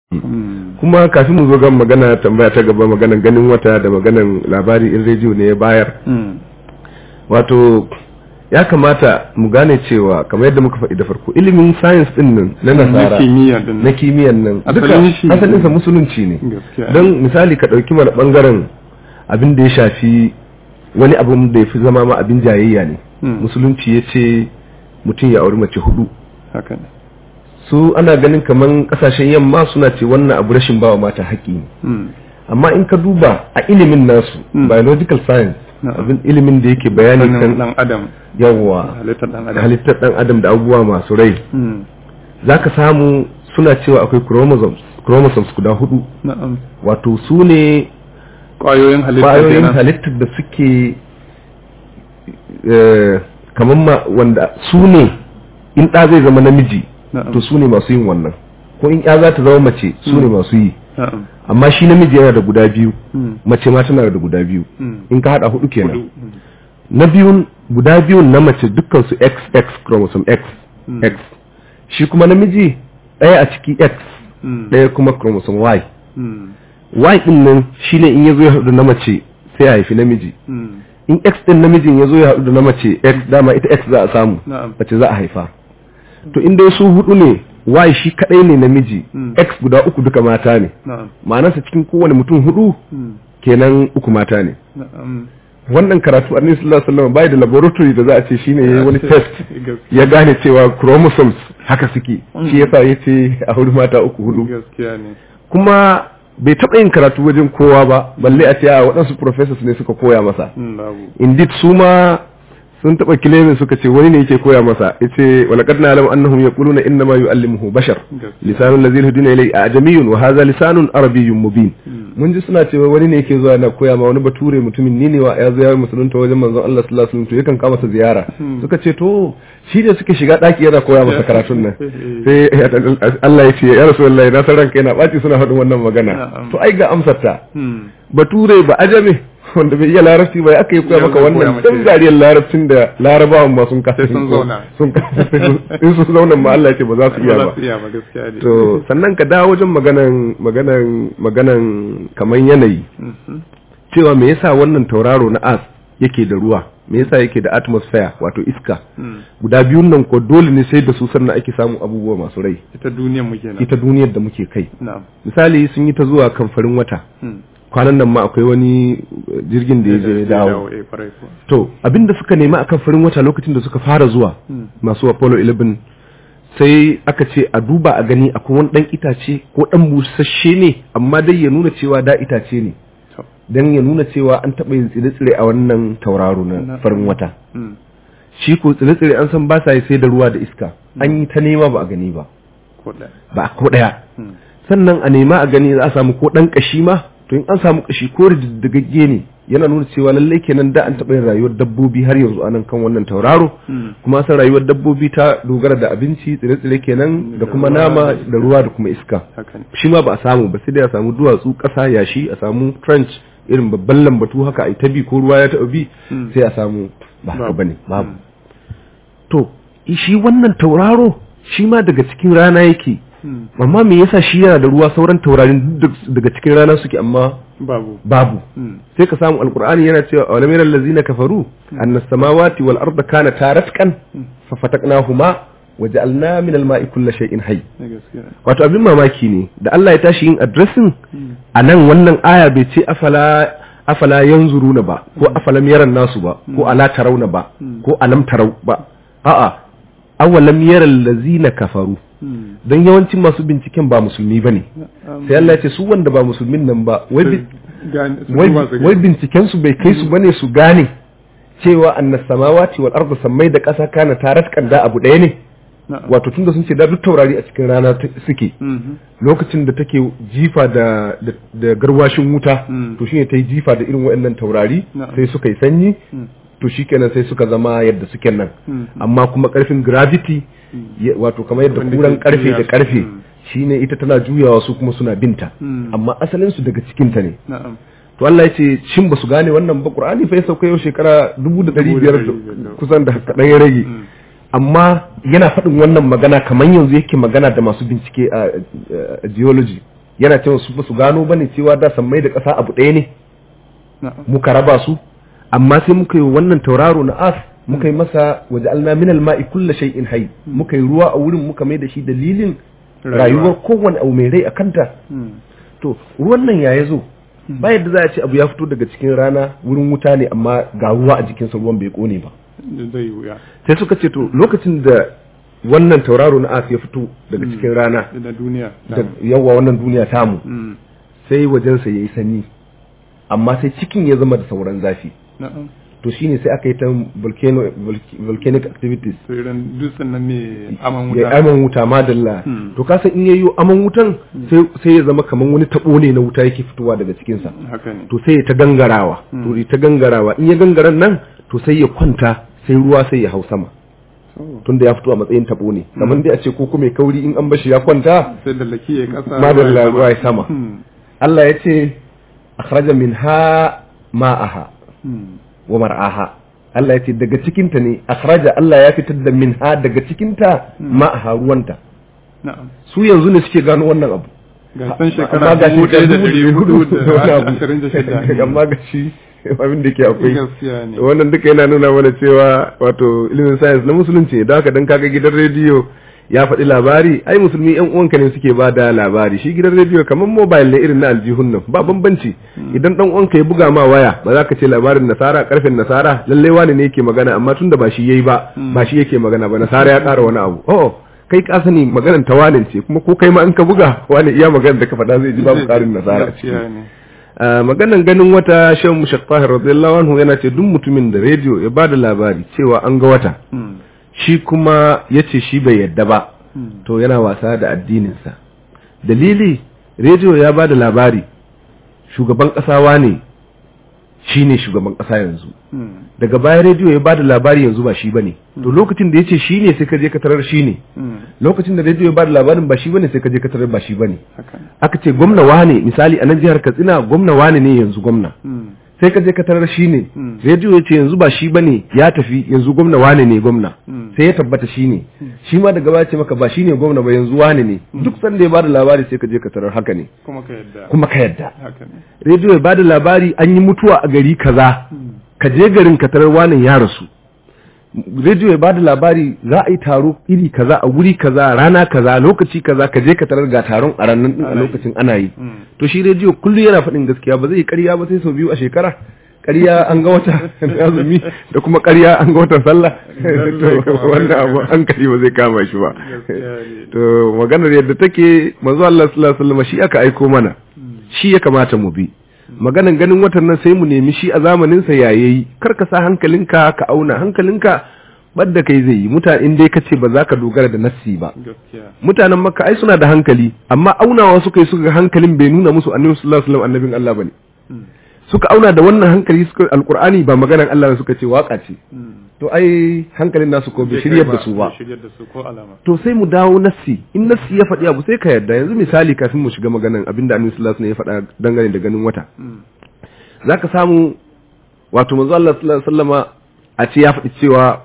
kuma kafin mu zo ga magana tambaya ta gaba maganan ganin wata da maganan labari in rediyo ne ya bayar wato ya kamata mu gane cewa kamar yadda muka faɗi da farko ilimin science din nan na nasara na kimiyyan nan duka asalinsa musulunci ne don misali ka ɗauki mana ɓangaren abin da ya shafi wani abin da ya fi zama ma abin jayayya ne musulunci ya ce mutum ya auri mace hudu su ana ganin kamar kasashen yamma suna ce wannan abu rashin bawa mata haƙi ne amma in ka duba a ilimin nasu biological science abin ilimin da yake bayani kan dan adam yawa halittar dan adam da abubuwa masu rai zaka samu suna cewa akwai chromosomes chromosomes guda hudu wato su ne kwayoyin halittar da suke kamar wanda su ne in ɗa zai zama namiji to su ne masu yin wannan ko in ya za ta zama mace su ne masu yi amma shi namiji yana da guda biyu mace ma tana da guda biyu in ka hada hudu kenan na biyun guda biyun na mace dukkan su XX chromosome X X shi kuma namiji ɗaya a ciki X ɗaya kuma chromosome Y Y din nan shine in yazo ya haɗu na mace sai ya haifi namiji in X din namijin yazo ya haɗu da na mace X dama ita X za a samu mace za a haifa to inda su hudu ne y shi kadai ne namiji x guda uku duka mata ne ma'anarsa cikin kowane mutum hudu kenan uku mata ne wannan karatu annabi sallallahu alaihi wasallam bai da laboratory da za a ce shine yayi wani test ya gane cewa chromosomes haka suke shi yasa yace a hudu mata uku hudu kuma bai taɓa yin karatu wajen kowa ba balle a ce a waɗansu professors ne suka koya masa indeed su ma sun taba kilemin suka ce wani ne yake koya masa yace wala qad na'lamu annahum yaquluna inna ma yu'allimuhu bashar lisanul ladhi yhduna ilay ajamiyyun wa hadha lisanun arabiyyun mubin mun ji suna cewa wani ne yake zuwa na koya ma wani bature mutumin ni ne wa ya zo ya musulunta wajen manzon Allah sallallahu alaihi wasallam to yakan kama masa ziyara suka ce to shi ne suke shiga daki yana koya masa karatun nan sai Allah ya ce ya rasulullahi na san ranka yana baci suna faɗin wannan magana to ai ga amsar ta bature ba ajame wanda bai iya larabci ba aka yi koya maka wannan dan zariyar larabcin da larabawan ma sun kasa sun zauna sun in sun zauna ma Allah ce ba za su iya ba to sannan ka dawo wajen maganan maganan maganan kaman yanayi cewa me yasa wannan tauraro na as yake da ruwa me yasa yake da atmosphere wato iska guda biyun nan ko dole ne sai da su sannan ake samun abubuwa masu rai ita duniyar muke ita duniyar da muke kai misali sun yi ta zuwa kan farin wata kwanan nan ma akwai wani jirgin da ya je dawo to abinda suka nema akan farin wata lokacin da suka fara zuwa masu apollo 11 sai aka ce a duba a gani akwai wani dan itace ko dan busasshe ne amma dai ya nuna cewa da itace ne dan ya nuna cewa an taɓa yin tsire-tsire a wannan tauraro na farin wata shi ko tsire-tsire an san ba sa yi sai da ruwa da iska an yi ta nema ba a gani ba ba ko ɗaya sannan a nema a gani za a samu ko ɗan ƙashi ma to in an samu kashi ko rididdigagge ne yana nuna cewa lallai kenan da an taɓa yin rayuwar dabbobi har yanzu anan kan wannan tauraro kuma san rayuwar dabbobi ta dogara da abinci tsire-tsire kenan da kuma nama da ruwa da kuma iska shi ma ba a samu ba sai dai a samu duwatsu ƙasa yashi a samu trench irin babban lambatu haka a ta bi ko ruwa ya taɓa bi sai a samu ba haka bane babu to shi wannan tauraro shi ma daga cikin rana yake amma me yasa shi yana da ruwa sauran taurarin daga cikin rana suke amma babu babu sai ka samu alqur'ani yana cewa awalam yaral ladzina kafaru anna samawati wal arda kana taratqan fa fataqnahuma waja'alna min al-ma'i kulli shay'in hayy wato abin mamaki ne da Allah ya tashi yin addressing anan wannan aya bai ce afala afala yanzuruna ba ko afalam yaran nasu ba ko ala tarawna ba ko alam tarau ba a'a awalam yaral ladzina kafaru don yawancin masu binciken ba musulmi ba ne sai Allah ya ce su wanda ba musulmin nan ba wai binciken su bai kai su bane su gane cewa annas samawati wal ardu sammai da ƙasa kana tarat kanda abu ɗaya ne wato tunda sun ce da duk taurari a cikin rana suke lokacin da take jifa da da garwashin wuta to shine ta yi jifa da irin waɗannan taurari sai suka yi sanyi to shikenan sai suka zama yadda suke nan amma kuma ƙarfin gravity wato kamar yadda kuran karfe da karfe shine ita tana juyawa su kuma suna binta amma asalin su daga cikin ta ne to Allah ya ce shin ba su gane wannan ba Qur'ani fa ya sauka yau shekara 1500 kusan da kadan ya rage amma yana faɗin wannan magana kamar yanzu yake magana da masu bincike a geology yana cewa su ba su gano bane cewa da sammai da ƙasa abu ɗaya ne na'am muka raba su amma sai muka yi wannan tauraro na as muka yi masa waje alna min alma'i kulla shay'in hayy muka yi ruwa a wurin muka mai da shi dalilin Rayuwa. rayuwar kowane abu mai rai a kanta Hmm. to ruwan nan ya zo ba yadda za a ce abu ya fito daga cikin rana wurin wuta ne amma ga ruwa a jikinsa ruwan bai kone ba zai wuya sai suka ce to lokacin da wannan tauraro na as ya fito daga cikin rana da duniya da yawa wannan duniya tamu Hmm. sai wajensa ya yi sanyi amma sai cikin ya zama da sauran zafi na'am to shine sai aka yi ta volcano volc- volcanic activities to irin dutsen nan ne aman ya wuta aman wuta madalla Hmm. to kasan in yayi aman wutan sai sai ya zama kaman wani tabo ne na wuta yake fitowa daga cikin sa haka ne to sai ya ta gangarawa to ya ta gangarawa in ya gangaran nan to sai ya kwanta sai ruwa sai ya hau sama So, tunda ya fito a matsayin tabo ne kamar dai a ce ko kuma mai kauri in an bashi ya kwanta sai da laki ya kasa madalla ruwa ya sama Hmm. Allah ya ce akhraja minha ma'aha Hmm. wa mar'aha Allah ya ce daga cikinta ne akhraja Allah ya fitar da minha daga cikinta ma'aha ruwanta na'am su yanzu ne suke gano wannan abu ga san amma shekara ga dubu ɗaya da shekara ɗari hudu dubu da wani da abu. ashirin da shida amma ga shi abin da ke akwai gaskiya ne wannan duka yana nuna mana cewa wato ilimin science na musulunci ne don haka dan kaga gidan rediyo ya faɗi labari ai musulmi yan uwanka ne suke ba da labari shi gidan rediyo kamar mobile ne irin na aljihun nan ba bambanci idan dan uwanka ya buga ma waya ba za ka ce labarin nasara karfen nasara lallai wani ne yake magana amma tunda ba shi yayi ba ba shi yake magana ba nasara ya ƙara wani abu oh kai ka sani maganar tawanin ce kuma ko kai ma in ka buga wani iya maganar da ka faɗa zai ji babu ƙarin nasara a ciki gaskiya ne a maganan ganin wata shan mushaffahir radiyallahu anhu yana ce duk mutumin da rediyo ya bada labari cewa an ga wata Hmm. shi kuma ya ce shi bai yadda ba Hmm. to yana wasa da addininsa dalili rediyo ya bada labari shugaban ƙasawa ne shi ne shugaban ƙasa yanzu Hmm. daga baya rediyo ya bada labari yanzu ba shi bane to lokacin da ya ce shi ne sai ka je ka tarar shi ne Hmm. lokacin da rediyo ya bada labarin ba shi bane sai ka je ka tarar ba shi bane haka ne aka ce gwamna wane misali a nan jihar katsina gwamna wane ne yanzu gwamna Hmm. sai ka je ka tarar shi ne Mm. rediyo ya ce yanzu ba shi bane ya tafi yanzu gwamna wane ne gwamna Mm. sai ya tabbata shi ne shi ma daga baya ce maka ba shi ne gwamna ba yanzu wane ne duk sanda ya bada labari sai ka je ka tarar haka ne kuma ka yadda kuma ka yadda haka ne rediyo ya bada labari an yi mutuwa a gari kaza Hmm. ka je garin ka tarar wane ya rasu rediyo ya bada labari za a yi taro iri kaza a wuri kaza rana kaza lokaci kaza ka je ka tarar ga taron a ranar din a Ana yi. lokacin ana yi Hmm. to shi rediyo kullum yana faɗin gaskiya ba zai yi ƙarya ba sai sau biyu a shekara ƙarya an ga wata azumi da kuma ƙarya an ga watan sallah Lallai to kama wannan abu hankali ba zai kama shi ba Gaskiya ne. to maganar yadda take manzo Allah sallallahu alaihi wasallam shi aka aiko mana shi ya kamata mu bi maganan ganin watan nan sai mu nemi shi a zamanin sa yayi kar ka sa hankalinka ka auna hankalinka badda kai zai yi mutane in dai kace ba za ka dogara da nassi ba gaskiya mutanen makka ai suna da hankali amma aunawa suka yi suka ga hankalin bai nuna musu annabi sallallahu alaihi wasallam annabin Allah bane Hmm. suka auna da wannan hankali suka alqur'ani ba maganar Allah ne suka ce waka ce Hmm. to ai hankalin nasu ko bai Bai shiryar kai da su ba bai shiryar da su ko alama to sai mu dawo nassi in nassi ya faɗi abu sai ka yarda yanzu misali kafin mu shiga maganan abinda annabi sallallahu alaihi wasallam ya faɗa dangane da ganin wata Hmm. zaka samu wato manzo Allah sallallahu alaihi wasallama a ce ya faɗi cewa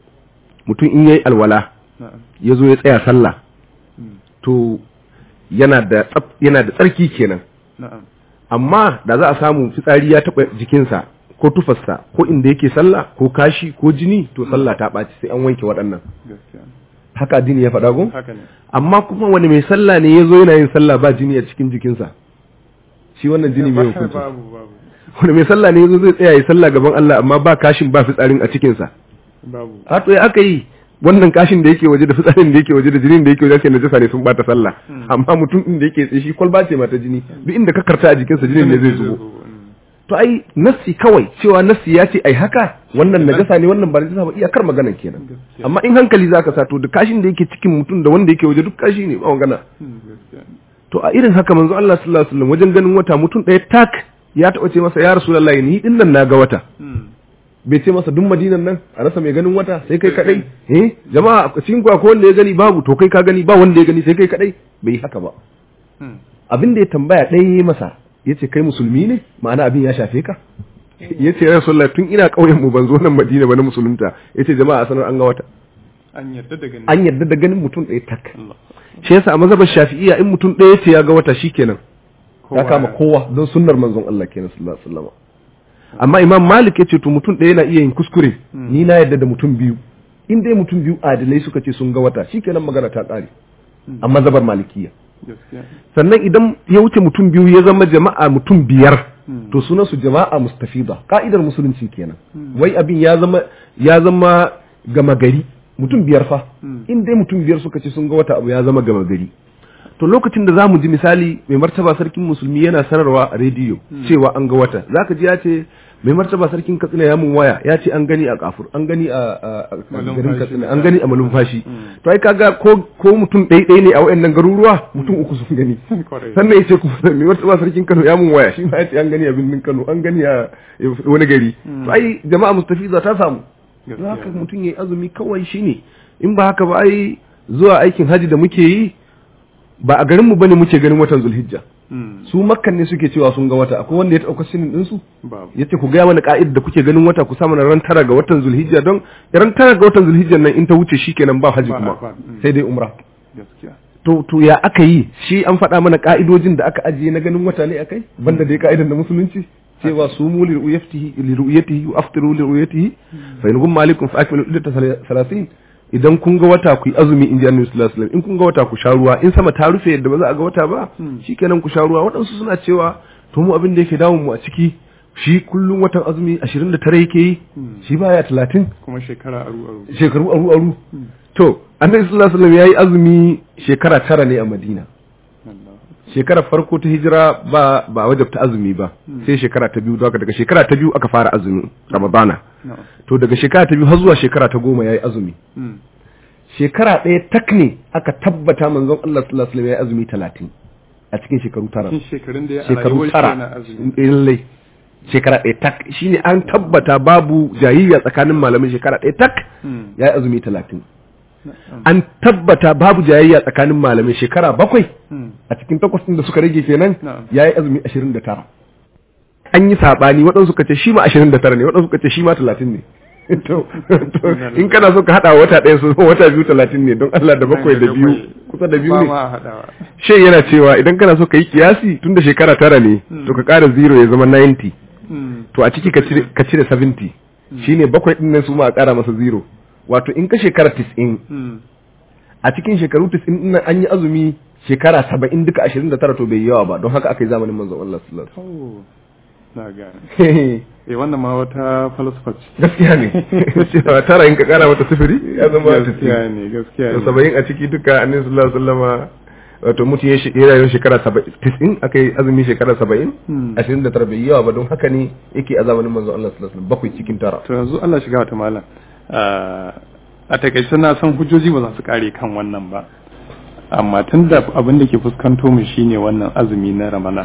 mutum in yayi alwala na'am ya zo ya tsaya sallah Hmm. to yana da tsaf- yana da tsarki kenan na'am amma da za a samu fitsari ya taɓa jikinsa ko tufarsa ko inda yake sallah ko kashi ko jini to sallah ta ɓaci sai an wanke waɗannan gaskiya haka addini ya faɗa ko haka ne amma kuma wani mai sallah ne ya zo yana yin sallah ba jini a cikin jikinsa shi wannan jini mai Ba- hukunci babu babu wani mai sallah ne ya zo zai tsaya ya sallah gaban Allah amma ba kashin ba fitsarin a cikinsa babu a to ya aka yi wannan kashin da yake waje da fitsarin da yake waje da jinin da yake waje sai najasa ne sun bata sallah amma mutum din da yake tsaye shi kwalba ce mata jini duk inda ka karta a jikinsa jinin ne zai zubo Hmm. to ai nassi kawai cewa nassi ya ce ai haka wannan najasa ne wannan ba najasa ba iyakar maganan kenan Gaskiya. amma in hankali zaka sa to da kashin da yake cikin mutum da wanda yake waje duk kashi ne ba magana Hmm. gaskiya ne. to a irin haka manzo Allah sallallahu alaihi wasallam wajen ganin wata mutum ɗaya tak ya taɓa ce masa ya rasulullahi ni din nan naga wata Hmm. bai ce masa duk madinan nan a rasa mai ganin wata sai kai kadai eh jama'a a cikin ku akwai wanda ya gani babu to kai ka gani ba wanda ya gani sai kai kadai bai yi haka ba Hmm. abin da ya tambaya ɗaya ya yi masa ya ce kai musulmi ne ma'ana abin ya shafe ka ya ce ya rasulullah tun ina ƙauyen mu ban zo nan madina ba na musulunta ya ce jama'a a sanar an ga wata an yarda da gani an yarda da ganin mutum ɗaya tak Allah shi yasa a mazhabar shafi'iyya in mutum ɗaya ce ya ga wata shikenan ya Kowa kama kowa don sunnar manzon Allah kenan sallallahu alaihi wasallam amma imam malik ya ce to mutum ɗaya na iya yin kuskure ni na yadda da mutum biyu in dai mutum biyu adilai suka ce sun ga wata shikenan magana ta ƙare a mazhabar malikiyya gaskiya sannan idan ya wuce mutum biyu ya zama jama'a mutum biyar to sunan su jama'a mustafida ka'idar musulunci kenan wai abin ya zama ya zama gama gari mutum biyar fa in dai mutum biyar suka ce sun ga wata abu ya zama gama gari to lokacin da zamu ji misali mai martaba sarkin musulmi yana sanarwa a rediyo cewa an ga wata zaka ji ya ce mai martaba sarkin katsina ya mun waya ya ce an gani a kafur an gani a a- a Malumfashi. garin katsina an gani a malumfashi to ai kaga ko ko mutum ɗaya ɗaya ne a wayannan garuruwa mutum uku sun gani Kwarai. sannan ya ce kuma mai martaba sarkin Kano ya mun waya shi ma ya ce an gani a birnin Kano an gani a wani gari to ai jama'a mustafiza ta samu don Gaskiya. haka mutum ya yi azumi kawai shine in ba haka ba ai zuwa aikin haji da muke yi ba a garinmu bane muke ganin watan zulhijja Mm. su makkan ne suke cewa sun ga wata akwai wanda ya ɗauka shinin ɗinsu babu ya ce ku gaya mana ka'ida da kuke ganin wata ku samu ran tara ga watan zulhijja don ran tara ga watan zulhijja nan in ta wuce shi kenan ba haji Ba- kuma ba- mm. sai dai umra gaskiya to to ya aka yi shi an faɗa mana ka'idojin da aka ajiye na ganin wata ne akai banda dai ka'idan da musulunci cewa sumu li ru'yatihi li ru'yatihi wa aftiru li ru'yatihi fa in gumma alaikum fa akmilu iddata 30 idan kun ga wata ku yi azumi in ji annabi sallallahu alaihi wasallam in kun ga wata ku sha ruwa in sama ta rufe yadda ba za a ga wata ba shikenan ku sha ruwa waɗansu suna cewa to mu abin da yake damun mu a ciki shi kullum watan azumi 29 yake yi shi baya 30 kuma shekara aru aru shekaru aru aru to annabi sallallahu alaihi wasallam yayi azumi shekara tara ne a Madina Allah shekarar farko ta hijira ba ba wajabta azumi ba sai shekara ta biyu daga daga shekara ta biyu aka fara azumi Ramadana na'am to daga shekara ta biyu har zuwa shekara ta goma yayi azumi Mm. shekara ɗaya tak ne aka tabbata manzon Allah sallallahu alaihi wasallam yayi azumi 30 a cikin shekaru tara Cikin shekarun da ya a shekaru rayuwar shi tara yana azumi Eh, lallai shekara ɗaya tak shine an tabbata babu jayayya tsakanin malamin shekara ɗaya tak Mm. yayi azumi 30 Na'am. an tabbata babu jayayya tsakanin malamai shekara bakwai Mm. a cikin takwas ɗin da suka rage kenan Na'am. ya yi azumi ashirin da tara an yi saɓani waɗansu suka ce shi ma ashirin da tara ne waɗansu suka ce shi ma talatin ne to to in kana so ka haɗa wata ɗaya su wata biyu talatin ne don Allah da bakwai da biyu kusa da biyu ba ne ma a haɗawa shi yana cewa idan kana so ka yi kiyasi tun da shekara tara ne to ka ƙara zero ya zama 90 Mm. to a ciki ka cire ka cire 70 shine bakwai ɗin nan su ma a ƙara masa zero wato in ka shekara 90 Mm. a cikin shekaru 90 din nan an yi azumi shekara 70 duka 29 to bai yi yawa ba don haka aka yi zamanin manzon Allah sallallahu To, na gane alaihi eh wannan ma wata falsafa ce gaskiya ne cewa tara in ka kara mata sifiri ya zama gaskiya ne gaskiya to ne saba'in a ciki duka annabi sallallahu alaihi wasallama wato mutum ya shi- ya rayu shekara saba'in tisin aka yi azumi shekara saba'in Hmm. ashirin da tara bai yi yawa ba don haka ne yake a zamanin manzon Allah sallallahu alaihi wasallam bakwai cikin tara to yanzu Allah shiga wata malam Ah, a takaice na san hujjoji ba za su kare kan wannan ba amma tun da abin da ke fuskanto mu shine wannan azumi na ramadan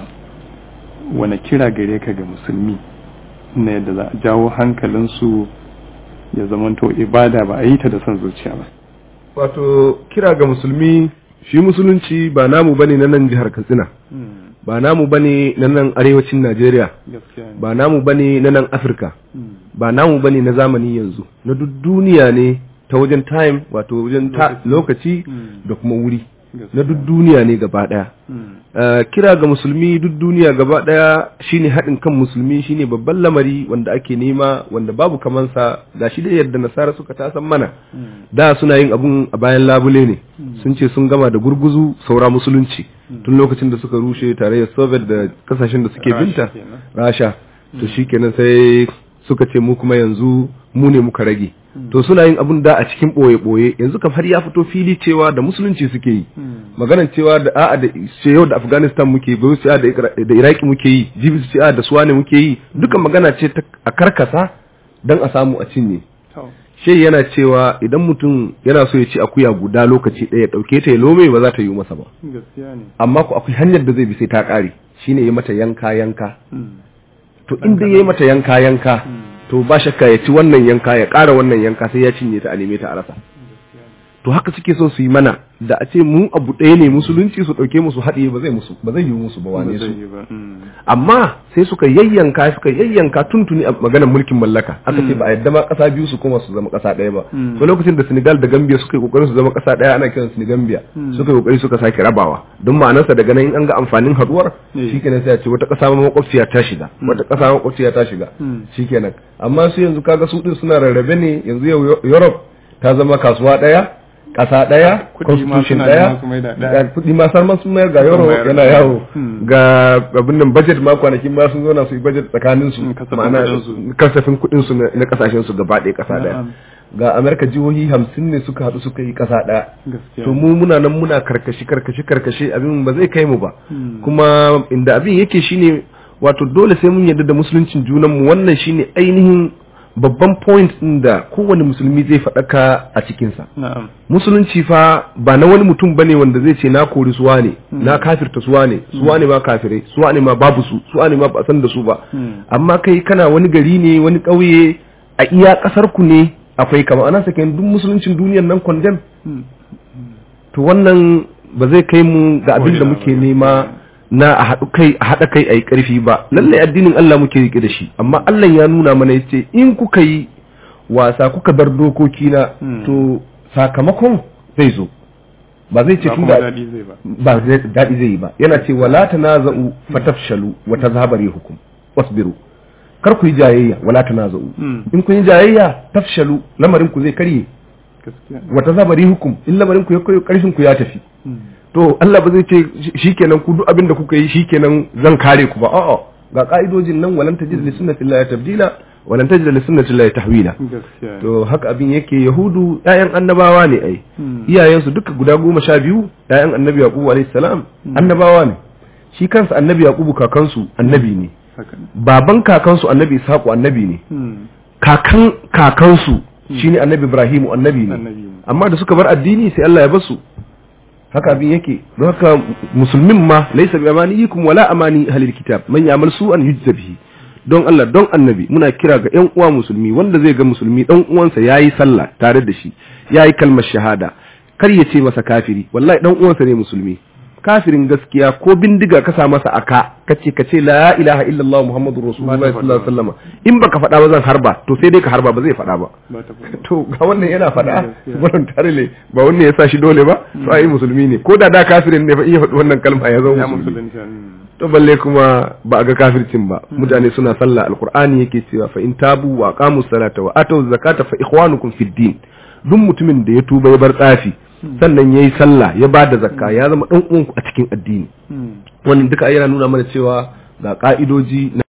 wani kira gare ka ga musulmi na yadda za a jawo hankalinsu ya zamanto ibada ba a yi ta da son zuciya ba wato kira ga musulmi shi musulunci ba namu bane na nan jihar Katsina ba namu bane na nan arewacin Najeriya gaskiya ne ba namu bane na nan Afirka Mm. ba namu bane na zamani yanzu na duk duniya ne ta wajen time wato wajen ta- lokaci Mm. da kuma wuri Gaskiya. na duk duniya ne gaba daya Mm. Uh, kira ga musulmi duk duniya gaba daya shine haɗin kan musulmi shine babban lamari wanda ake nema wanda babu kamansa ga shi da yadda nasara suka tasan mana Mm. da suna yin abun a bayan labule ne sun ce sun gama da gurguzu saura musulunci tun lokacin da suka rushe tarayyar soviet da kasashen da suke Rasha binta kenan. rasha to shikenan sai suka ce mu kuma yanzu mu ne muka rage to suna yin abun da a cikin ɓoye-ɓoye yanzu kam har ya fito fili cewa da musulunci suke yi Mm. maganan cewa da a'a da ce yau da afghanistan muke bai su da Ira- da iraki muke yi jibi su ce a da suwane muke yi duka magana ce ta a karkasa don a samu a cinye To. shai yana cewa idan mutum yana so ya ci akuya guda lokaci ɗaya ya ɗauke ta ya lome ba za ta yi masa ba gaskiya ne amma ku akwai hanyar da zai bi sai ta ƙare shine ya mata yanka yanka Mm. to in dai ya mata yanka yanka to ba shakka ya ci wannan yanka ya ƙara wannan yanka sai ya cinye ta a neme ta a rasa to haka suke so su yi mana da a ce mu abu ɗaya ne musulunci su ɗauke musu haɗe ba zai musu ba zai yi musu ba wane su amma sai suka yayyanka suka yayyanka tuntuni a maganar mulkin mallaka aka ce ba a yadda ma ƙasa biyu su koma su zama ƙasa ɗaya ba to lokacin da Senegal da Gambia suka yi kokarin su zama ƙasa ɗaya ana kiran su Gambia suka yi kokari suka sake rabawa don ma'anarsa daga nan in an ga amfanin haduwar shikenan sai a ce wata ƙasa ma makwabciya ta shiga wata ƙasa makwabciya ta shiga shikenan amma su yanzu kaga su din suna rarrabe ne yanzu yau Europe ta zama kasuwa ɗaya ƙasa ɗaya constitution ɗaya kuɗi ma san sun mayar ga euro yana yawo ga abin nan budget ma kwanakin ma sun zauna su yi budget tsakanin su ma'ana kasafin kuɗin su na kasashen su gaba ɗaya ƙasa ɗaya ga amerika jihohi hamsin ne suka haɗu suka yi ƙasa ɗaya to mu muna nan muna karkashi karkashi karkashi abin ba zai kai mu ba kuma inda abin yake shine wato dole sai mun yarda da musuluncin junanmu wannan shine ainihin babban point ɗin da kowane musulmi zai faɗaka a cikinsa. Musulunci fa ba na wani mutum bane wanda zai ce na kori suwa ne, na kafirta suwa ne, suwa ne ma kafirai, suwa ne ma babu su, suwa ne ma ba san da su ba. Amma kai kana wani gari ne, wani ƙauye a iya ƙasar ku ne akwai kama ana sake duk musuluncin duniyar nan kwandem. To wannan ba zai kai mu ga abin da muke nema na a haɗu kai a haɗa kai a yi ƙarfi ba lallai addinin Allah muke riƙe da shi amma Allah ya nuna mana ya ce in kuka yi wasa kuka bar dokoki na to sakamakon zai zo ba zai ce tunda ba daɗi zai yi ba yana ce wala tanaza'u fatafshalu wa tazhaba rihukum wasbiru kar ku yi jayayya wala tanaza'u in kun yi jayayya tafshalu lamarin ku zai karye wa tazhaba rihukum in lamarin ku ya karfin ku ya tafi to Allah ba zai ce shikenan ku duk abin da kuka yi shikenan zan kare ku ba a'a ga ka'idojin nan walan tajid li sunnati llahi tabdila walan tajid li sunnati llahi tahwila to haka abin yake yahudu ƴaƴan annabawa ne ai iyayen su duka guda goma sha biyu ƴaƴan annabi yaqubu alayhi salam annabawa ne shi kansa annabi yaqubu kakansu annabi ne baban kakansu annabi ishaqu annabi ne kakan kakansu shine annabi ibrahimu annabi ne amma da suka bar addini sai Allah ya basu haka abin yake don haka musulmin ma laisa bi amaniyikum wala amani ahlil kitab man ya'mal su'an yujza bihi don Allah don annabi muna kira ga ƴan uwa musulmi wanda zai ga musulmi dan uwansa yayi sallah tare da shi yayi kalmar shahada kar ya ce masa kafiri wallahi dan uwansa ne musulmi kafirin gaskiya ko bindiga ka sa masa aka kace kace la ilaha illallah muhammadur rasulullahi sallallahu alaihi wasallam in baka faɗa ba zan harba to sai dai ka harba ba zai faɗa ba to ga wannan yana faɗa voluntarily ba wannan ya sa shi dole ba to ai musulmi ne ko da da kafirin ne fa iya faɗi wannan kalma ya zama musulmi to balle kuma ba a ga kafircin ba mutane suna sallah alqur'ani yake cewa fa in tabu wa aqamu salata wa atu zakata fa ikhwanukum fid din duk mutumin da ya tuba ya bar tsafi sannan ya yi sallah ya ba da zakka ya zama ɗan uwanku a cikin addini wannan duka yana nuna mana cewa ga ƙa'idoji